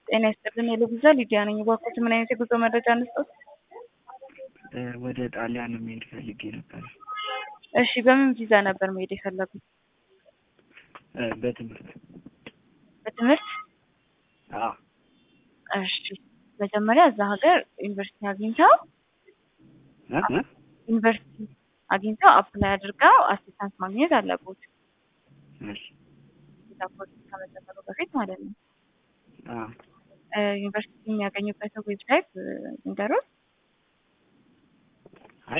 ጤና ይስጥልን የሉ ቪዛ ሊዲያ ነኝ። እባክዎት ምን አይነት የጉዞ መረጃ እንስጠት? ወደ ጣሊያን መሄድ ፈልጌ ነበር። እሺ በምን ቪዛ ነበር መሄድ የፈለጉት? በትምህርት በትምህርት? አዎ እሺ መጀመሪያ እዛ ሀገር ዩኒቨርሲቲ አግኝተው እ እ ዩኒቨርሲቲ አግኝተው አፕላይ አድርገው አሲስታንስ ማግኘት አለቦት። እሺ ቪዛ ፕሮሰስ ከመጀመሩ በፊት ማለት ነው። አዎ ዩኒቨርሲቲ የሚያገኙበትን ዌብሳይት ንገሩት።